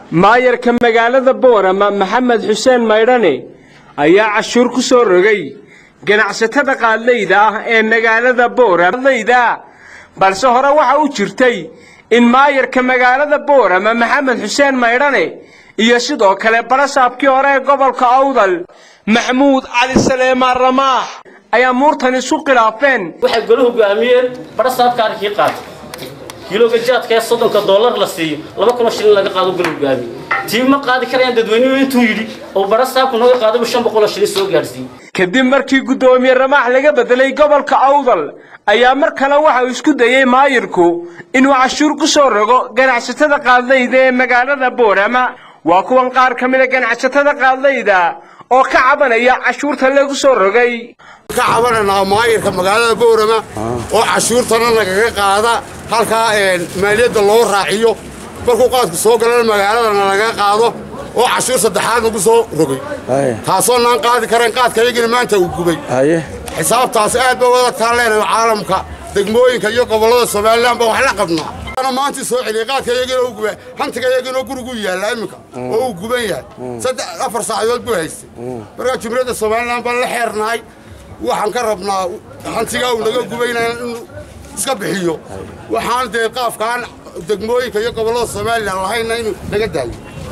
maayarka magaalada boorama maxamed xuseen maydhane ayaa cashuur ku soo rogay ganacsatada qaadlayda ah ee magaalada booramayda balse hore waxa u jirtay in maayarka magaalada boorama maxamed xuseen maydhane iyo sidoo kale barasaabkii hore ee gobolka awdal maxmuud cali saleemaan ramaax ayaa muurtan isu khilaafeen waxay golahu go'aamiyeen barasaabka arrinkii qaata kiilooga jaadka ee soddonka dollar la siiyo laba kunoo shilin laga qaado golahu go'aamiye tii ma qaadi karayaan dadweynuhu intuu yidhi oo barasaabku naga qaadaybu shan boqoloo shilin soo gaadhsiiyey kadib markii guddoomiye ramaax laga bedelay gobolka awdal ayaa mar kale waxa uu isku dayey maayirku inuu cashuur ku soo rogo ganacsatada qaadlayda ee magaalada boorama waa kuwan qaar ka mida ganacsatada qaadlayda oo ka cabanaya cashuurta lagu soo rogay ka cabananaa maayirka magaalada boorama oo cashuurtana nagaga qaada halkaa maaliyadda loo raaciyo markuu qaadku soo galana magaaladana laga qaado oo cashuur saddexaad nagu soo rogay taasoo naan qaadi karayn qaadka iyagina maanta uu gubay xisaabtaas aad ba wada taan leenahay caalamka degmooyinka iyo gobollada somalilan baa wax la qabnaa maantii soo celiyay qaadka iyagina uu gubay hantiga iyagina gurigu yaalla iminka oo uu guban yahay saddex afar saacadood buu haystay markaa jumhuriyadda somalilan baan la xeernahay waxaan ka rabnaa hantigaa uu naga gubaynaya inuu iska bixiyo waxaan dee qaafkaan degmooyinka iyo gobollada somalilan lahayna inuu naga daayo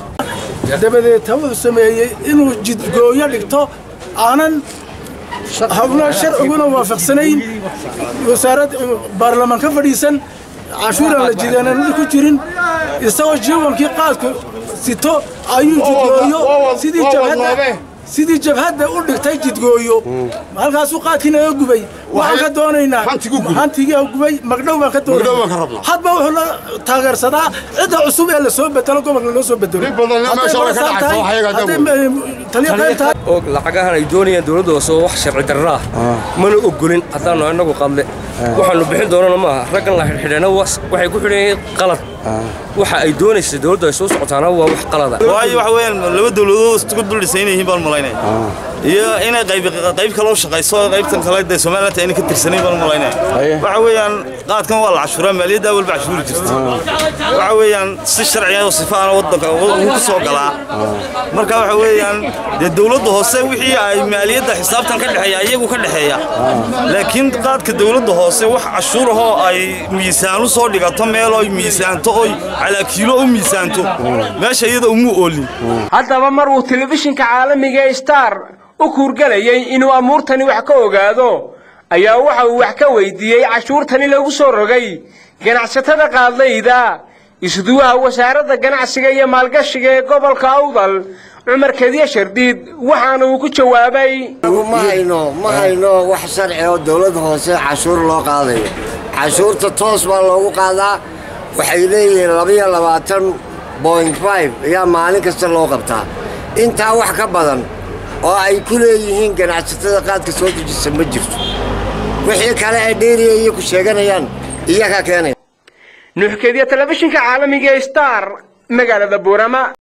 dabadeed wuxuu sameeyey inuu jidgooyo dhigto aanan hawlo sharciguna waafaqsanayn wasaarad baarlamaan ka fadhiisan cashuuran la jidaananadi ku jirin isagoo jiwankii qaadku sito ayuu jidgooyo sidii jabhadda sidii jabhadda u dhigtay jidgooyo halkaasuu qaadkii naga gubay waxaan ka doonaynaa hantigii gubay magdhow baan ka doonayna hadba wuxuu la taageersadaa cidda cusub ee la soo bedelo gobolka loo soo bedelo oo lacagahan ay doonayaan dowladda hoose oo wax sharci darra ah mana ogolin haddaannu annagu qadle waxaannu bixin doonana maaha raggan la xidhxidheena waxay ku xidhan yihiin qalad waxa ay doonaysa dowladda ay soo socotaana waa wax qalada waayo waxa weeyaan laba dowladood isku dul dhisan yihiin baan malaynaya iyo inay qayb qayb kale u shaqayso qaybtan kale dee Soomaaliland ayna ka tirsanayn baan malaynaya waxa weeyaan qaadkan waa la cashuuraa maaliyadda walba cashuuri jirta waxa weeyaan si sharci ah oo sifaan wadanka uu ku soo galaa marka waxa weeyaan dee dowladda hoose wixii ay maaliyadda xisaabtan ka dhaxeeya iyagu ka dhaxeeya laakiin qaadka dowladda hoose wax cashuur ah oo ay miisaan u soo dhigato meel oo miisaanto oo calaa kiilo u miisaanto meesha iyada umu oolin haddaba mar uu telefishinka caalamiga ee star u kuurgalayay inuu amuurtani wax ka ogaado ayaa waxa uu wax ka weydiiyey cashuurtani lagu soo rogay ganacsatada qaadlayda isduwaha wasaaradda ganacsiga iyo maalgashiga ee gobolka awdal cumar kadiye shardiid waxaana uu ku jawaabay ma hayno ma hayno wax sharci oo dowladda hoose cashuur loo qaadayo cashuurta toos baa loogu qaadaa waxay leeyihiin labiyo labaatan boint five ayaa maalin kasta loo qabtaa intaa wax ka badan oo ay ku leeyihiin ganacsatada qaadka soo dejisa ma jirto wixii kale ay dheeriya iyo ku sheeganayaan iyakaa keenaya nuuxkediya telefishinka caalamiga ee star magaalada buurama